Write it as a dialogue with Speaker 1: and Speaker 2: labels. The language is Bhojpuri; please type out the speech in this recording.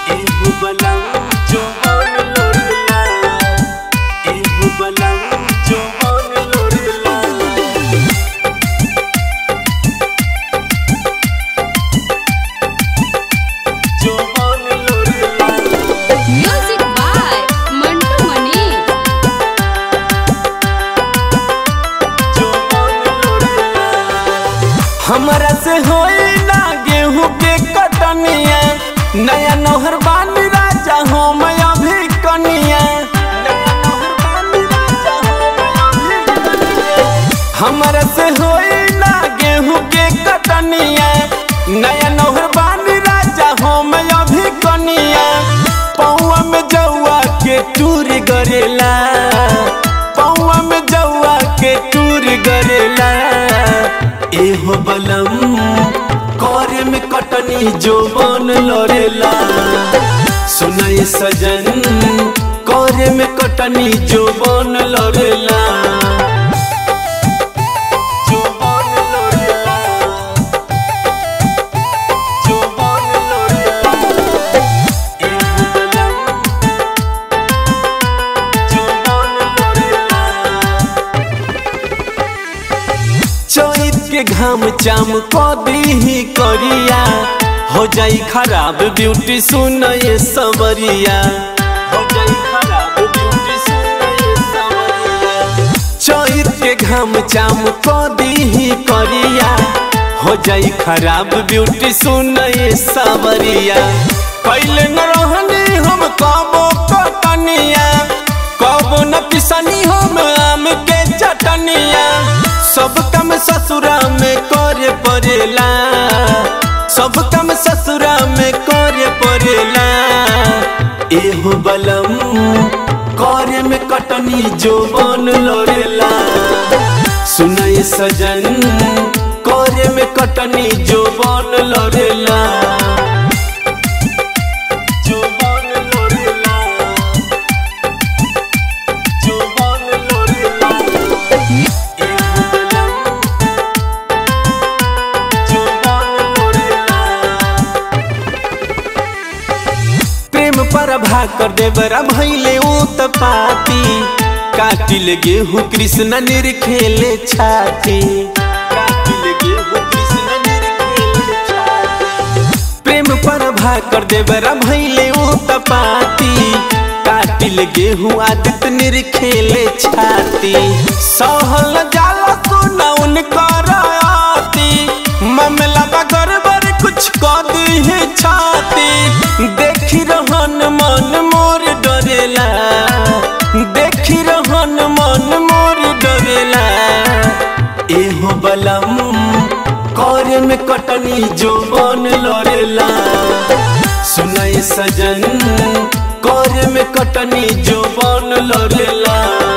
Speaker 1: एहु बलम जवान लोरेला एहु बलम जवान लोरेला जवान लोरेला
Speaker 2: म्यूजिक बाय मंटू मनी
Speaker 1: हमरा से होई ना गेहूं के कटनिया नया नौहर बानी राजा हो मैं अभी कनिया नया नौहर बानी राजा हो मैं अभी कनिया। हमरा से होई ना गेहूं के कटनिया नया नौहर बानी राजा हो मैं अभी कनिया पौआ में जौआ के टूर गरेला पौआ में जौआ के टूर गरेला एहो बलम करे में कटनी जो बन लड़ेला सुनाई सजन करे में कटनी जो बन लड़ेला जो बन लड़ेला जो बन लड़ेला एहो बलम जो बन लड़ेला चैत के घाम चाम कदी ही करिया हो जाई खराब ब्यूटी सुन ये सवरिया हो जाई खराब ब्यूटी सुन ये सवरिया चैत के घाम चाम कदी ही करिया हो जाई खराब ब्यूटी सुन ये सवरिया कैले न रहनी हम कबो कटनिया कबो न पिसनी हम आम के चटनिया सब काम ससुरा में करे पड़ेला सब काम ससुरा में करे पड़ेला एहो बलम करे में कटनी जो बन लड़ेला सुनाई सजन करे में कटनी जो बन लड़ेला जो बन लड़ेला जो बन लड़ेला एहु बलम जो बन लड़ेला प्रेम पर भाकर देवरा भैले ऊ त पाती काटिल गेहूँ कृष्ण निरखेले छाती काटिल गेहूँ कृष्ण निरखेले छाती प्रेम पर भाकर देवरा भैले ऊ त पाती काटिल गेहूँ आदित निरखेले छाती सहल जाला सुना उनकर आती मामला बा गड़बड़ कुछ कर दी है छाती देखी रहन मन मोर डरेला देखी रहन मन मोर डरेला एहो बलम करे में कटनी जो बन लड़ेला सुनाई सजन करे में कटनी जो बन लड़ेला